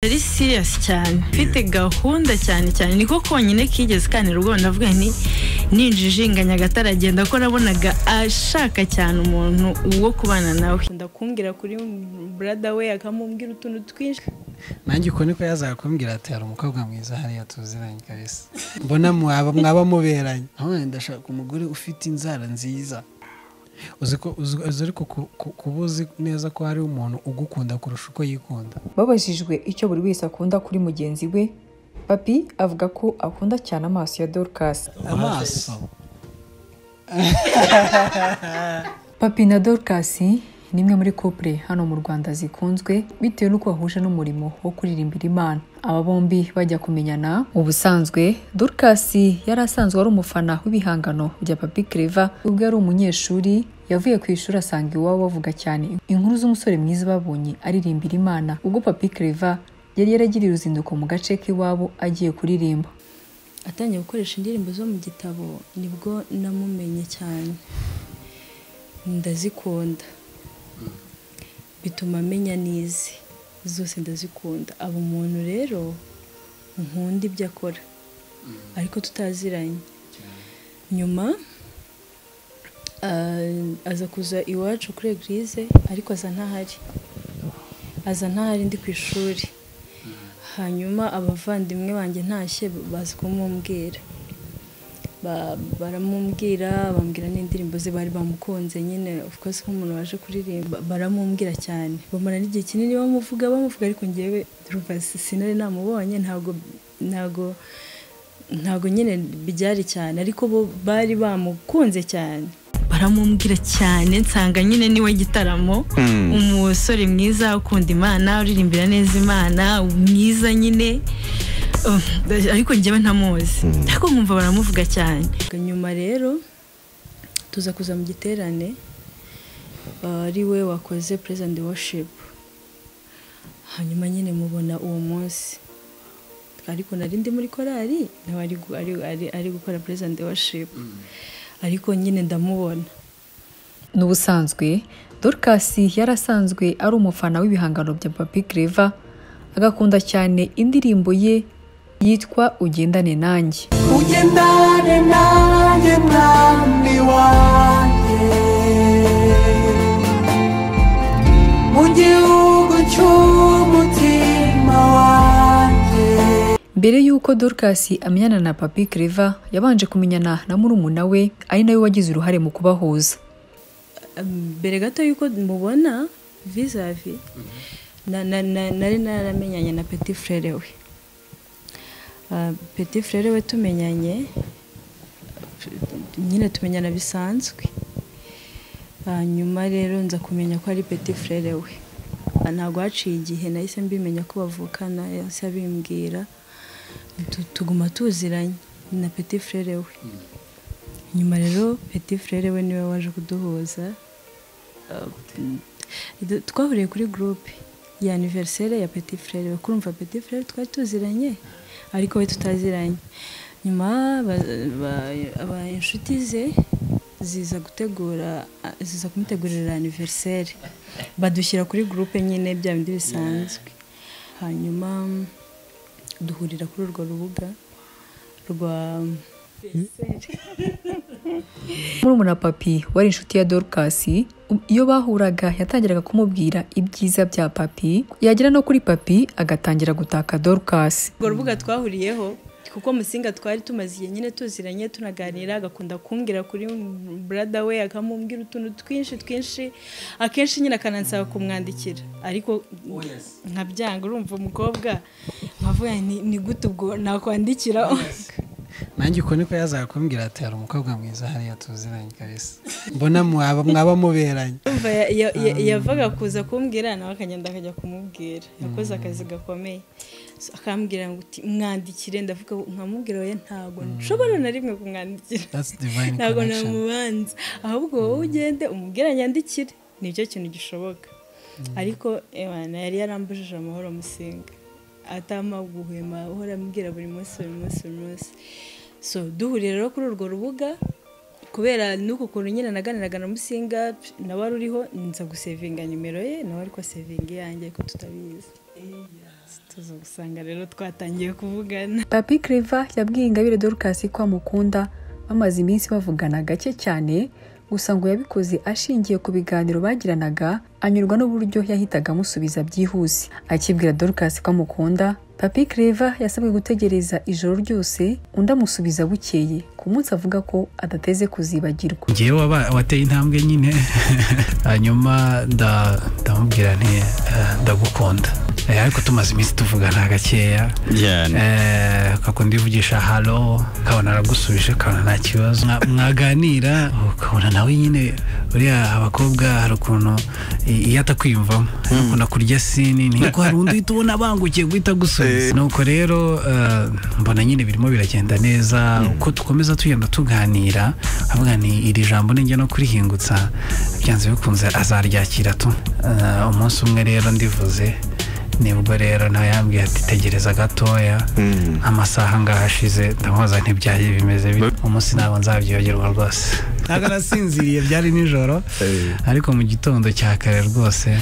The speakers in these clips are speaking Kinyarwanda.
ari siriyasi cyane mfite gahunda cyane cyane niko konyine kigeze kanira ubwo navuga nti ninjijinga nyagatare agenda ko nabonaga ashaka cyane umuntu wo kubana nawe ndakumbwira kuri burada we akamubwira utuntu twinshi nanjye uko niko yazakubwira ati hari umukobwa mwiza hariya tuziranye kabisa mbona mwaba mwaba muberanye none ndashaka umugore ufite inzara nziza uzi ko uzi- uzi ariko ku- ku- kuba uzi neza ko hari umuntu ugukunda kurusha uko yikunda babajijwe icyo buri wese akunda kuri mugenzi we papi avuga ko akunda cyane amaso ya dorcas amaso papi na dorcas ni imwe muri couple hano mu rwanda zikunzwe bitewe n'uko bahuje n'umurimo wo kuririmbira imana aba bombi bajya kumenyana ubusanzwe dorcas yari asanzwe ari umufana w'ibihangano bya papi kereva ubwo yari umunyeshuri yavuye ku ishuri asanga iwabo bavuga cyane inkuru z'umusore mwiza babonye aririmbira imana ubwo papi kereva yari yaragiriye uruzinduko mu gace k'iwabo agiye kuririmba atangiye gukoresha indirimbo zo mu gitabo nibwo namumenye cyane ndazikunda bituma amenya n'izi zose ndazikunda aba umuntu rero nkunda ibyo akora ariko tutaziranye nyuma ah, aza kuza iwacu kuri egirize ariko aza ntahari aza ntahari ndi ku ishuri hanyuma abavandimwe banjye ntashye bazi kumubwira Ba- baramubwira bambwira n'indirimbo ze bari bamukunze nyine of course nk'umuntu waje kuririmba baramubwira cyane bamara n'igihe kinini bamuvuga bamuvuga ariko ngewe urumva si- sinari namubonye ntabwo ntabwo ntabwo nyine byari cyane ariko bo bari bamukunze cyane baramubwira cyane nsanga nyine niwe gitaramo umusore mwiza ukunda imana uririmbira neza imana mwiza nyine Uh, ariko njyewe ntamuzi ariko nkumva baramuvuga cyane nyuma rero tuza kuza mu giterane ah, ari we wakoze president worship hanyuma nyine mubona uwo munsi ariko nari ndi muri korali nawe ari gu- ari- ari- ari gukora president worship ariko nyine ndamubona n'ubusanzwe dorcas yari asanzwe ari umufana w'ibihangano bya papi kereva agakunda cyane indirimbo ye yitwa ugendane nanjye ugendane nanjye mwami wanjye mu gihugu cy'umutima wanjye mbere y'uko dorcas amenyana na papi kereva yabanje kumenyana na murumuna we ari nawe wagize uruhare mu kubahuza mbere gato y'uko mubona vizavi na- na- na- nari naramenyanye na peti frere we Ah, peti frere we tumenyanye nyine tumenyana bisanzwe Ah, nyuma rero nza kumenya ko ari peti frere we Ah, ntabwo haciye igihe nahise mbimenya ko bavukana yahise abimbwira Tu- tuguma tuziranye ni na peti frere we nyuma rero peti frere we niwe waje kuduhuza Du- twahuriye kuri gurupe ya aniveriseri ya peti frere kurumva peti frere twari tuziranye ariko we tutaziranye nyuma ba- ba- aba inshuti ze ziza gutegura ziza kumutegurira aniveriseri badushyira kuri gurupe nyine bya bindi bisanzwe hanyuma duhurira kuri urwo rubuga rwa murumuna papi wari inshuti ya dorcas u- iyo bahuraga yatangiraga kumubwira ibyiza bya papi yagera no kuri papi agatangira gutaka dorcas urwo rubuga twahuriyeho kuko musinga twari tumaze igihe nyine tuziranye tunaganira agakunda kumbwira kuri burada we akamubwira utuntu twinshi twinshi akenshi nyine akanansaba kumwandikira ariko nkabyanga urumva umukobwa nkavuga ni ni gute ubwo nakwandikira nanjye uko niko yazakubwira ati hari umukobwa mwiza hariya tuziranye kabisa mbona mwaba mwaba muberanye Urumva ya- ya- ya- yavaga kuza kumbwira nawe akagenda akajya kumubwira yakoze akazi gakomeye So, akambwira ngo uti mwandikire ndavuga nkamubwira oya ntabwo nshobora na rimwe kumwandikira That's divine ntabwo connection. namubanza ahubwo wowe ugende umubwira nyandikire nicyo kintu gishoboka ariko Imana yari yarambujije amahoro musinga atama guhema ahora ambwira buri munsi buri munsi buri munsi so duhuriye rero kuri urwo rubuga kubera n'uko kuntu nyine naganiraga na musinga nawe wari uriho nza gusevinga nimero ye nawe ariko sevinga iyanjye ariko tutabizi tuza gusanga rero twatangiye kuvugana papi kereva yabwiye ingabire dorukasi ko amukunda bamaze iminsi bavugana gake cyane gusa ngo yabikoze ashingiye ku biganiro bagiranaga anyurwa n'uburyo yahitaga amusubiza byihuse akibwira dorukasi ko amukunda papi kereva yasabwe gutegereza ijoro ryose undi amusubiza bukeye ku munsi avuga ko adateze kuzibagirwa ngewe waba- wateye intambwe nyine hanyuma nda- ndamubwira nti eh, ndagukunda Eh, ariko tumaze iminsi tuvugana gakeya cyane Eh, ukakunda ivugisha halo ukabona aragusubije ukabona nta kibazo Mwa- mwaganira ukabona nawe nyine uriya abakobwa hari ukuntu i- iyo atakwiyumvamo akunda kurya sini niko hari undi uhita ubona abangukiye guhita agusubiza nuko rero eh, mbona nyine birimo biragenda neza uko dukomeza tugenda tuganira avuga ni iri jambo ninjya no kurihingutsa byanze bikunze azaryakira tu Eh, umunsi umwe rero ndivuze nibwo rero nawe yambwiye ati tegereza gatoya amasaha ngaho ashize ndamubaza ntibyaye bimeze bite umunsi ntabwo nzabyibagerwa rwose ntabwo nasinziriye byari nijoro ariko mu gitondo cya kare rwose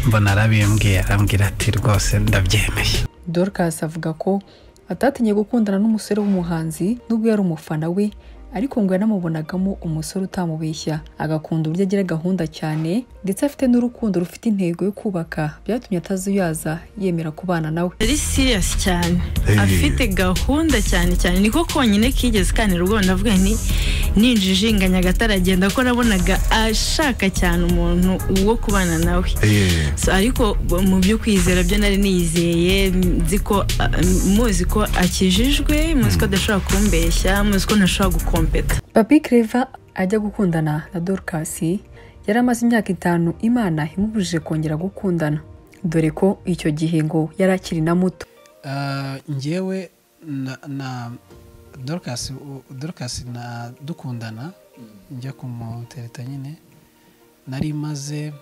mbona arabimbwiye arambwira ati rwose ndabyemeye dorcas avuga ko atatinye gukundana n'umusore w'umuhanzi nubwo yari umufana we ariko ngo yanamubonagamo umusore utamubeshya agakunda uburyo agira gahunda cyane ndetse afite n'urukundo rufite intego yo kubaka byatumye atazuyaza yemera kubana nawe yari siriyasi cyane afite gahunda cyane cyane niko konyine kigeze kandi rwose ndavuga nti ninjijinganya agataragenda ko nabonaga ashaka cyane umuntu wo kubana nawe So, ariko bo- mu byo kwizera byo nari niyizeye nzi ko ah, muzi ko akijijwe muzi ko adashobora kumbeshya muzi ko ntashobora gukompeta papi kereva ajya gukundana na dorcas yari amaze imyaka itanu imana imubujije kongera gukundana dore ko icyo gihe ngo yari akiri na muto Ah, njyewe na na dorukasi dorukasi na dukundana njya kumutereta nyine nari maze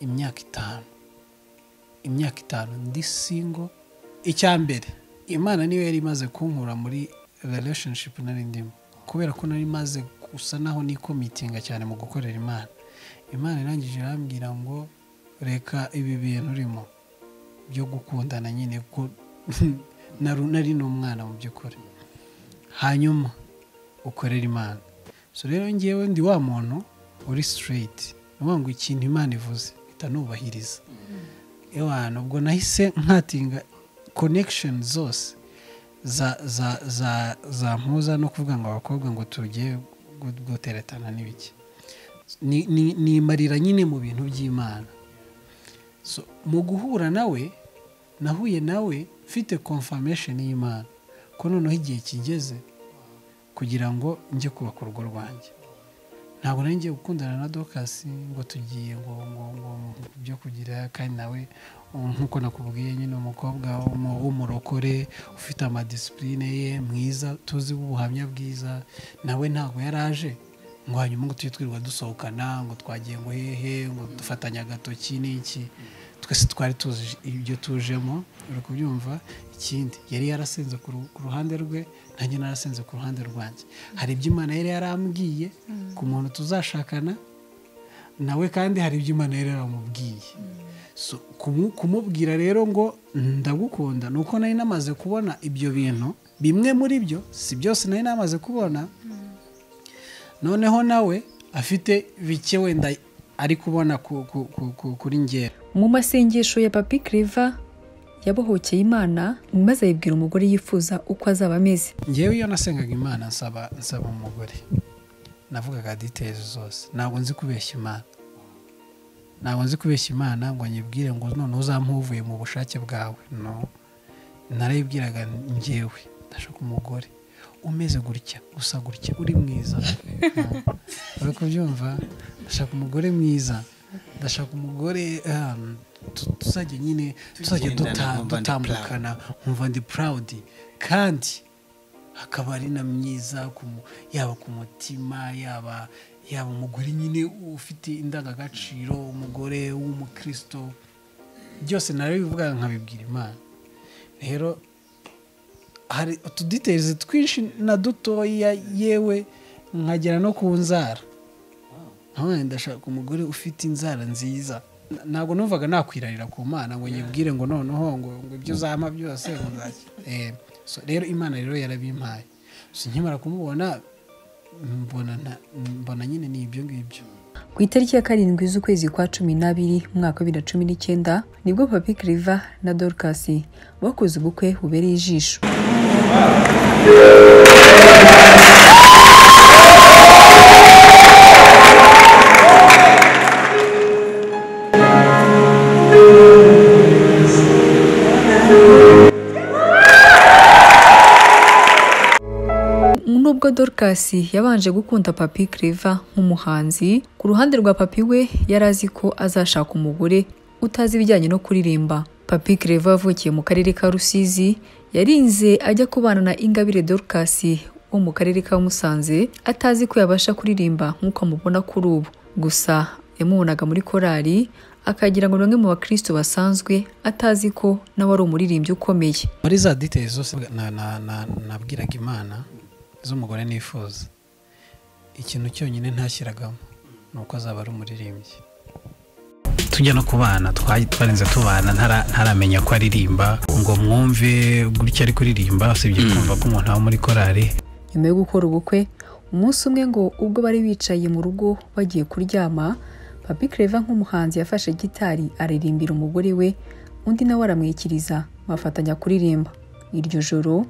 imyaka itanu imyaka itanu ndi singo icya mbere imana niyo yari imaze kunkura muri relationship nari ndimo kubera ko nari maze gusa naho nikomitinga cyane mu gukorera imana imana irangije irambwira ngo reka ibi bintu urimo byo gukundana nyine ko naru- nari ni umwana mu by'ukuri hanyuma ukorera imana so rero ngewe ndi wa muntu uri straight ni ukuvuga ngo ikintu imana ivuze mpita nubahiriza ewa nubwo nahise nkatinga connection zose za za za za mpuza no kuvuga ngo abakobwa ngo tugiye gu- guteretana n'ibiki Ni- ni- nimarira nyine mu bintu by'imana so mu guhura nawe nahuye nawe mfite confirmation y'imana ko noneho igihe kigeze kugira ngo njye kubaka urugo rwanjye ntabwo nari ngiye gukundana na dokasi ngo tugiye ngo ngo ngo byo kugira kandi nawe um, nk'uko nakubwiye nyine umukobwa w'umu- w'umurokore ufite amadisipurine ye mwiza tuzi ubuhamya bwiza nawe ntabwo yari aje ngo hanyuma ngo tujye twirirwa dusohokana ngo twagiye ngo hehe ngo dufatanye agatoki n'iki twese twari tuzi ibyo tujemo uri kubyumva ikindi yari yarasenze ku ru- ku ruhande rwe nanjye narasenze ku ruhande rwanjye hari ibyo imana yari yarambwiye ku muntu tuzashakana nawe kandi hari ibyo imana yari yaramubwiye So, kumu- kumubwira rero ngo ndagukunda ni uko nari namaze kubona ibyo bintu bimwe muri byo si byose nari namaze kubona noneho nawe afite bike wenda ari kubona ku- ku- ku- ku- kuri ngewe mu masengesho ya papi kereva yabohokeye imana maze ayibwira umugore yifuza uko azaba ameze ngewe iyo nasengaga imana nsaba nsaba umugore navugaga details zose ntabwo nzi kubeshya imana ntabwo nzi kubeshya imana ngo nyibwire ngo none uzampuvuye mu bushake bwawe no narayibwiraga ngewe ndashaka umugore umeze gutya gusa gutya uri mwiza Mm. uri kubyumva ndashaka umugore mwiza ndashaka umugore um, tu- tuzajya nyine tuzajya Tugendana, duta- nkumva ndi dutambukana nkumva ndi proud kandi akaba ari na myiza ku mu- yaba ku mutima yaba yaba umugore nyine ufite indangagaciro umugore w'umukristo byose narabivuga nkabibwira imana rero hari utuditezi twinshi na dutoya yewe nkagera no ku nzara Nkavuga nti, ndashaka umugore ufite inzara nziza ntabwo numvaga nakwirarira ku mana ngo nyibwire ngo noneho ngo ngo ibyo uzampa byose ngo nzajye Eh, so rero imana rero yarabimpaye so nkimara kumubona mbona nta- mbona nyine ni ibyo ngibyo ku itariki ya karindwi z'ukwezi kwa cumi n'abiri mu mwaka wa bibiri na cumi n'icyenda nibwo papi kiriva na dorcas bakoze ubukwe bubereye ijisho nubwo dorcas yabanje gukunda papi kiriva nk'umuhanzi ku ruhande rwa papi we yari azi ko azashaka umugore utazi ibijyanye no kuririmba papi kiriva yavukiye mu karere ka rusizi yarinze ajya kubana na ingabire dorcas wo mu karere ka musanze atazi ko yabasha kuririmba nk'uko amubona kuri ubu gusa yamubonaga muri korali akagira ngo ni umwe mu bakristo basanzwe atazi ko nawe ari umuririmbyi ukomeye muri za details zose na- na- na- nabwiraga imana z'umugore nifuza ikintu cyonyine ntashyiragamo ni uko azaba ari umuririmbyi tujya no kubana twari twarinze tubana ntara- ntaramenya ko aririmba ngo mwumve gutya ari kuririmba usibye kumva ko umuntu aba muri korari nyuma yo gukora ubukwe umunsi umwe ngo ubwo bari bicaye mu rugo bagiye kuryama papi kereva nk'umuhanzi yafashe gitari aririmbira umugore we undi nawe aramwikiriza bafatanya kuririmba iryo joro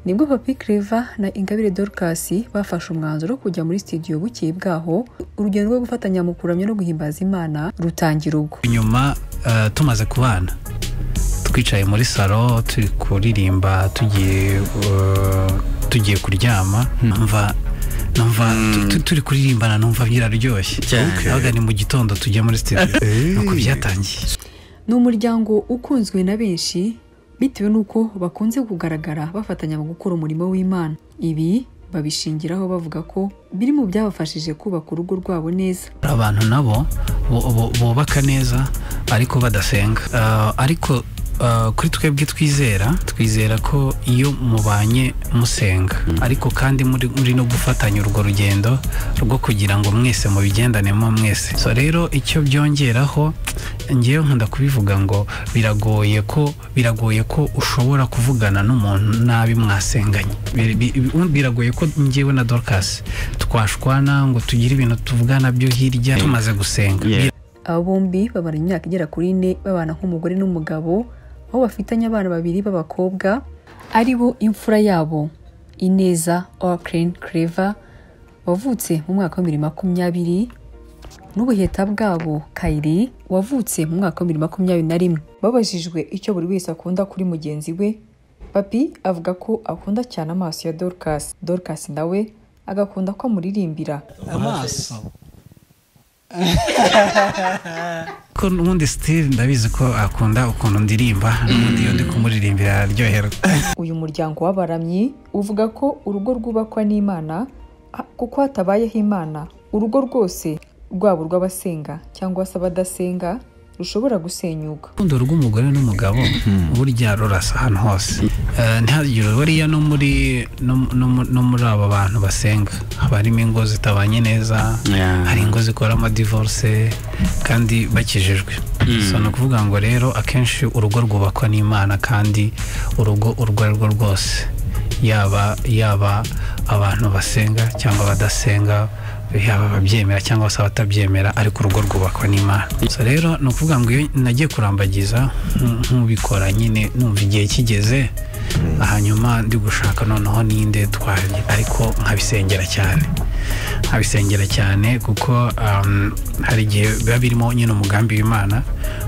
nibwo papi kereva na ingabire dorcas bafashe umwanzuro wo kujya muri sitidiyo bukeye bwaho urugendo rwo gufatanya mu kuramya no guhimbaza imana rutangira ubwo nyuma eh, tumaze kubana twicaye muri salo turi kuririmba tugiye eh, tugiye kuryama numva numva tu- tu- turi kuririmbana numva biraryoshye Cyane. Okay. nabaga ni mu gitondo tujya muri studio nuko byatangiye ni umuryango ukunzwe na benshi bitewe n'uko bakunze kugaragara bafatanya mu gukora umurimo w'imana ibi babishingiraho bavuga ko biri mu byabafashije kubaka urugo rwabo neza hari abantu nabo bu- bu- bubaka neza ariko badasenga Eh, ariko eh, kuri twebwe twizera twizera ko iyo mubanye musenga ariko kandi muri, muri no gufatanya urwo rugendo rwo kugira ngo mwese mubigendanemo mwese so rero icyo byongeraho ngewe nkunda kubivuga ngo biragoye ko biragoye ko ushobora kuvugana n'umuntu nabi mwasenganye Bi- bi- bi- biragoye ko ngewe na Dorcas twashwana ngo tugire ibintu tuvugana byo hirya tumaze gusenga Yeah. aba bombi babara imyaka igera kuri ine babana nk'umugore n'umugabo aho bafitanye abana babiri b'abakobwa ari bo imfura yabo ineza oaklin clever wavutse mu mwaka wa bibiri makumyabiri n'ubuheta bwabo kayiri wavutse mu mwaka wa bibiri makumyabiri na rimwe babajijwe icyo buri wese akunda kuri mugenzi we papi avuga ko akunda cyane amaso ya dorcas dorcas nawe agakunda ko amuririmbira amaso ko n'ubundi Steve ndabizi ko akunda ukuntu ndirimba n'ubundi iyo ndi kumuririmbira araryoherwa uyu muryango w'abaramyi uvuga ko urugo rwubakwa n'imana ha- kuko hatabayeho imana urugo rwose rwaba urw'abasenga cyangwa se abadasenga rushobora gusenyuka urukundo rw'umugore n'umugabo burya rurasa ahantu hose Eh, ntihagire bariya no muri no mu- no mu- no muri aba bantu basenga haba harimo ingo zitabanye neza Yeah. hari ingo zikora amadivorce kandi bakijijwe so ni ukuvuga ngo rero akenshi urugo rwubakwa n'imana kandi urugo urwo ari rwo rwose yaba yaba abantu basenga cyangwa abadasenga yaba ababyemera cyangwa se abatabyemera ariko urugo rwubakwa n'imana so rero ni ukuvuga ngo iyo nagiye kurambagiza nk- nk'ubikora nyine numva igihe kigeze hanyuma ndi gushaka noneho ninde twagira ariko nkabisengera cyane nkabisengera cyane kuko um, hari igihe biba birimo nyine umugambi w'imana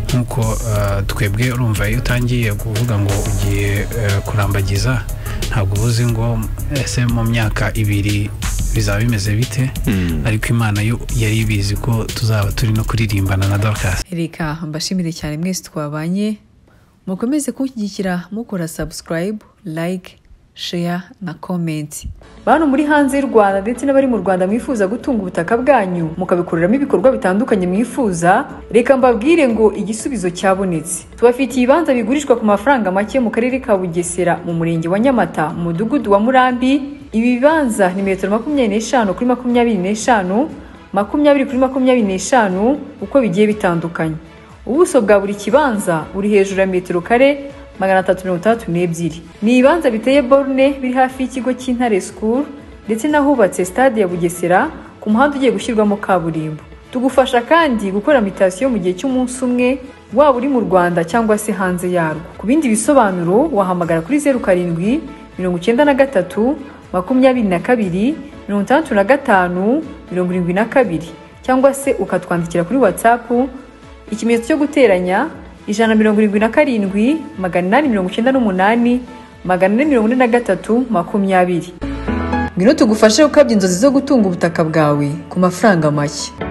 nk'uko uh, twebwe urumva iyo utangiye kuvuga ngo ugiye uh, kurambagiza ntabwo uba uzi ngo ese mu myaka ibiri bizaba bimeze bite ariko imana yo yari ibizi ko tuzaba turi no kuririmbana na dorcas reka mbashimire cyane mwese twabanye mukomeze kunshyigikira mukora subscribe like share na comment bantu muri hanze y'u rwanda ndetse n'abari mu rwanda mwifuza gutunga ubutaka bwanyu mukabikoreramo ibikorwa bitandukanye mwifuza reka mbabwire ngo igisubizo cyabonetse tubafitiye ibibanza bigurishwa ku mafaranga make mu karere ka bugesera mu murenge wa nyamata mu mudugudu wa murambi ibi bibanza ni metero makumyabiri n'eshanu kuri makumyabiri n'eshanu makumyabiri kuri makumyabiri n'eshanu uko bigiye bitandukanye ubuso bwa buri kibanza buri hejuru ya metero kare magana atatu mirongo itandatu n'ebyiri ni ibibanza biteye borune biri hafi y'ikigo cy'intare school ndetse n'ahubatse stade ya bugesera ku muhanda ugiye gushyirwamo kaburimbo tugufasha kandi gukora mitasiyo mu gihe cy'umunsi umwe waba uri mu rwanda cyangwa se hanze yarwo ku bindi bisobanuro wahamagara kuri zeru karindwi mirongo icyenda na gatatu makumyabiri na kabiri mirongo itandatu na gatanu mirongo irindwi na kabiri cyangwa se ukatwandikira kuri watsapu ikimenyetso cyo guteranya ijana na mirongo irindwi na karindwi magana inani mirongo icyenda n'umunani magana ane mirongo ine na gatatu makumyabiri ngwino tugufashe gukabya inzozi zo gutunga ubutaka bwawe ku mafaranga make